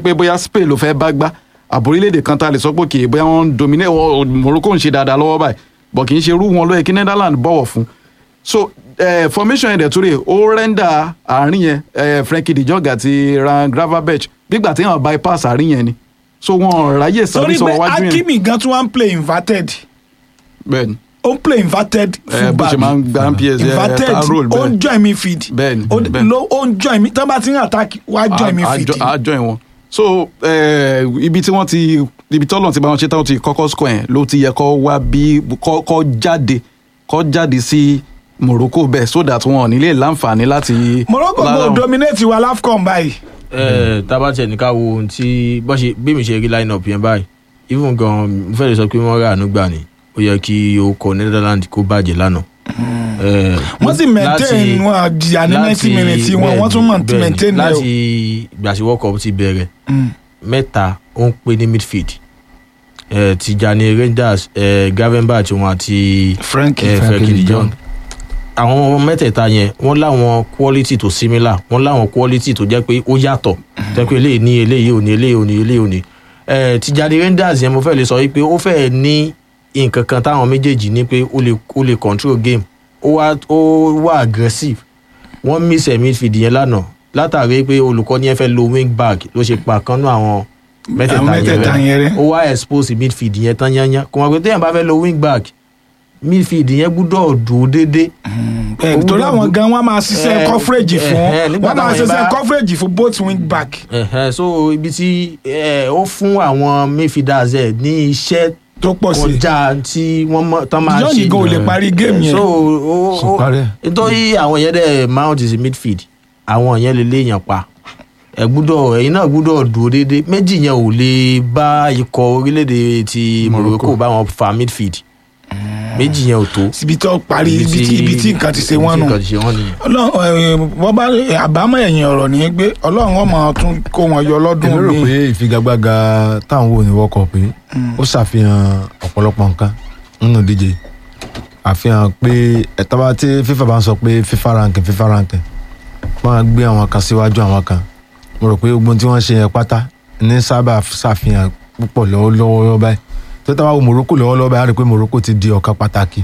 pé bóyá Spain ló fẹ́ bá gbá àbórílẹ̀-èdè kan tá a lè sọ pé kì í bóyá wọ́n ń dominate wọ́n- Morocco ń ṣe dáadáa lọ́wọ́ báyìí bọ̀ kì í ṣe irú wọn ló yẹ kí Netherlands bọ̀wọ̀ fún so eh, formation yẹn dẹ̀ tó rè ó rẹ́ndà àárín yẹn eh, Frenkie de Jong àti Ryan Gravenberch bígbà tí wọ́n bypass àárín yẹn ni so wọn ráyè sáré torí sọ pé wájú yẹn Hakimi gan tún wá ń play inverted bẹ́ẹ̀ ni ó ń play inverted Eh, bó ṣe máa ń gba PS inverted ká roll ó ń bẹ́ẹ̀ join midfield Bẹ́ẹ̀ni, ó bẹ́ẹ̀ni. ló- ó ń join mi tán bá ti ń attack wá join midfield a join wọn so eh, ibi tí wọ́n ti ibi tọ́lọ̀ ti bá wọn ṣe táwọn ti kọ́kọ́ score yẹn ló ti yẹ kọ́ wá bí kọ́ kọ́ jáde kọ́ jáde sí Morocco bẹ́ẹ̀ so that wọn ò ní lè láǹfààní láti. Morocco lára- go dominate wa LAFCON báyìí ẹ tabatẹ ní ká wo ohun tí bọ́n ṣe bí mi ṣe rí line up yẹn báyìí even gan mo fẹ́ lè sọ pé wọ́n rà àánú gbà ní ó yẹ kí ó kọ Netherlands kó bàjẹ́ lánàá. Eh, wọ́n sì maintain láti- wọn jìyà ní ninety láti- minutes wọn bẹ́ẹ̀ni, wọ́n tún mọ̀ bẹ́ẹ̀ni, maintain ẹ̀ o. láti gbàsí world cup ti bẹ̀rẹ̀ Mm. mẹ́ta ó ń pè ní midfield eh, Tijani Rangers eh, Gravenberch wọn àti Frankie eh, Frankie Frenkie de de Jong Jong. àwọn mẹ́tẹ̀ẹ̀ta yẹn wọ́n láwọn quality tó similar wọ́n láwọn quality tó jẹ́ pé ó yàtọ̀ jẹ́ pé eléyìí ní eléyìí ò ní eléyìí ò ní eléyìí ò ní Eh, Tijani Rangers yẹn mo fẹ́ lè sọ wípé ó fẹ́ ní nǹkan kan táwọn méjèèjì ní pé ó lè ó lè control game ó wá ó wá aggressive wọ́n miss ẹ̀ midfield yẹn lánàá látàrí pé olùkọ́ni yẹn fẹ́ lo wing back ló ṣe pa kan náà àwọn Àwọn mẹ́tẹ̀ẹ̀ta mẹ́tẹ̀ẹ̀ta yẹn yẹn rẹ́ rẹ́. ó wá expose midfield yẹn tán yányán kò mọ̀ pé téèyàn bá fẹ́ lo wing back midfield yẹn gbúdọ̀ dúró déédéé Eh, torí àwọn gan wọn máa ṣiṣẹ́ Eh, coverage fún eh, nígbà wọn máa táwọn yẹn ṣiṣẹ́ bá- coverage fún both wing back. Ẹ̀hẹ́, so ibi tí eh, ó fún àwọn midfielders ẹ̀ ní iṣẹ́ tó pọ̀ sí i kọjá tí wọ́n mọ̀ tán máa Dijon ṣe gan ò lè parí game yẹn. so ó Kò parí ẹ̀. nítorí àwọn yẹn dẹ̀ mount is midfield àwọn yẹn lè léèyàn pa ẹ gbúdọ̀ ẹ̀yin náà gbúdọ̀ dúró déédéé méjì yẹn ò lè bá ikọ̀ orílẹ̀-èdè ti Morocco bá wọn fa midfield méjì yẹn ò tó ibi tó parí ibi tí ibi tí nǹkan ti ṣe wọ́n nù. ibi tí nǹkan ti ṣe wọ́n nìyẹn. ọlọ́run ẹ, wọ́n bá àbámọ̀ ẹ̀yìn ọ̀rọ̀ ní pé ọlọ́run ọmọ tún kó wọn yọ lọ́dún èmi rò mi. pé ìfigagbága táwọn wò ní World Cup yìí ó ṣàfihàn ọ̀pọ̀lọpọ̀ nǹkan nínú ìdíje àfihàn pé ẹ̀tọ́ bá tí FIFA bá ń sọ pé FIFA ranking FIFA ranking wọ́n á gbé àwọn kan síwájú àwọn kan mo rò pé gbogbo ohun tí wọ́n ṣe yẹn pátá ní sábà ṣàfihàn púpọ̀ lọ́wọ́lọ́wọ́ báyìí tó tá bá wo Morocco lọ́wọ́lọ́wọ́ báyìí á rí i pé Morocco ti di ọ̀kan pàtàkì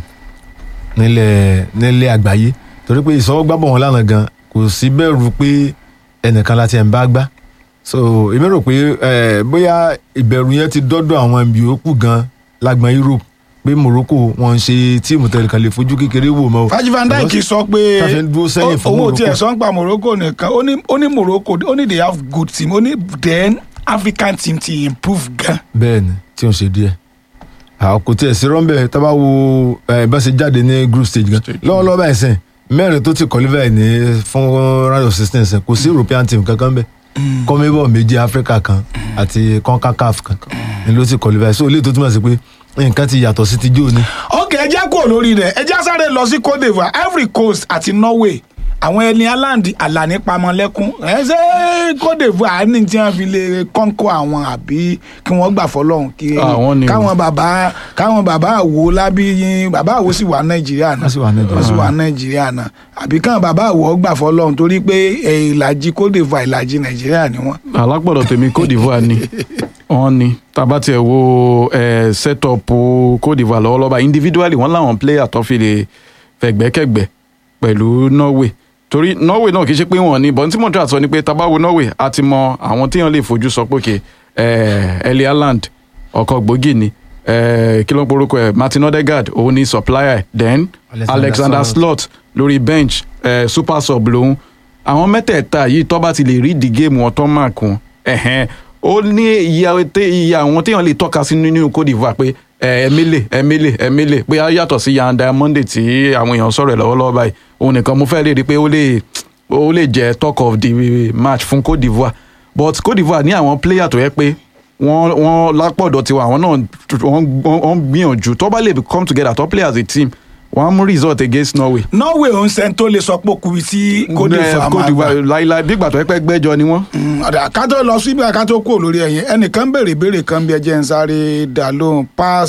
nílẹ̀ nílẹ̀ àgbáyé torí pé ìsọwọ́gbábọ̀ wọn lánàá gan kò sí bẹ̀rù pé ẹnìkan láti ẹ̀ ń bá gbá so èmi rò pé eh, bóyá ìbẹ̀rù yẹn ti dọ́dọ̀ àwọn ibi yòókù gan lágbọn Europe pé Morocco wọn ń ṣe tíìmù tẹ̀lé kan lè fojú kékeré wò mọ́ o. Fájí Van Dijk sọ pé Tá fi ń dúró sẹ́yìn fún owó Morocco. tí ẹ̀ sọ ń pa Morocco nìkan ó ní ó ní Morocco ó ní they have good team ó ní then African team ti improve gan. bẹ́ẹ̀ ni tí ó ń ṣe díẹ̀ àwọn kò tiẹ̀ sí rọ́ńbẹ́ tá a bá wo eh, bá ṣe jáde ní group stage gan lọ́wọ́lọ́wọ́ báyìí sẹ́yìn mẹ́rin tó ti qualify ní fún round of sixteen sẹ́yìn kò sí European team kankan bẹ́ẹ̀ kọ́mẹ́bọ̀ méjì Africa kan àti CONCACAF kan ni ló ti qualify so eléyìí tó túmọ̀ sí pé nǹkan ti yàtọ̀ sí ti jó ni. ok ẹ jẹ́ kúrò lórí rẹ̀ ẹ jẹ́ sáré lọ sí Cote d'Ivoire Ivory Coast àti Norway àwọn ẹni aláǹdì àlàní pamọ́lẹ́kún ẹ ṣe Cote d'Ivoire ní tí wọ́n fi lè kọ́ńkọ́ àwọn àbí kí wọ́n gbà fọlọ́hún kí Àwọn ni o. káwọn bàbá káwọn bàbá àwo lábí yín bàbá àwo sì wà Nàìjíríà náà Wọ́n sì wà Nàìjíríà. wọ́n sì wà Nàìjíríà náà àbí káwọn bàbá àwo gbà fọlọ́hún torí pé ẹ, ìlàjì Cote d'Ivoire ìlàjì Nàìjíríà ni wọ́n. alápọ̀dọ̀ tèmi Côte d'Ivoire ni wọ́n ni tàbá tiẹ̀ wo eh, set up Côte d'Ivoire lọ́wọ́lọ́wọ́ individually wọ́n láwọn player tó fi lè fẹ̀gbẹ́kẹ̀gbẹ́ pẹ̀lú Norway torí Norway náà kì í ṣe pé wọ́n ní bọ́n tí mo try sọ ni pé tàbá wo Norway a ti mọ àwọn téèyàn lè fojú sọ pé kè Erling Haaland ọkọ̀ gbòógì ni eh, kí ló ń porúkọ ẹ̀ Martin Odegaard òun ni supplier then Alexander Alexander Slot. slot lórí bench eh, super sub lòun àwọn mẹ́tẹ̀ẹ̀ta yìí tó bá ti lè rí di géèmù wọn tó máa kún ẹ̀hẹ́n ó ní iye tẹ- iye àwọn téèyàn lè tọ́ka sí nínú Côte d'Ivoire pé eh, Emile Emile Emile bóyá yàtọ̀ sí Yan Diamande tí àwọn èèyàn sọ̀rọ̀ ẹ̀ lọ́wọ́lọ́wọ́ báyìí òun nìkan mo fẹ́ lè rí i pé ó lè ó lè jẹ́ talk of the match fún Côte d'Ivoire but Côte d'Ivoire ní àwọn player tó yẹ pé wọ́n wọ́n lápọ̀dọ̀ tiwa àwọn náà wọ́n wọ́n gbìyànjú tó bá lè come together tó play as a team wọ́n á mú result against Norway Norway òun sẹ́ni tó lè sọ pé okùnrin tí Cote d'Ivoire Eh, máa Côte gbà. d'Ivoire láíláí bí ìgbà tó yẹ pé gbẹ́jọ ni wọ́n. Mm, ọ̀dà ká tó lọ síbi ká tó kúrò lórí ẹ̀yìn ẹnìkan béèrè béèrè kan bí ẹjẹ́ ń sáré dà lóhùn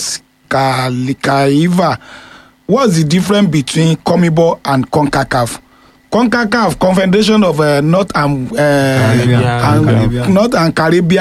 Pascalkaiva what's the difference between CONMEBOL and CONCACAF CONCACAF Confederation of uh, North and, uh, Caribbean. and Caribbean. North and Caribbean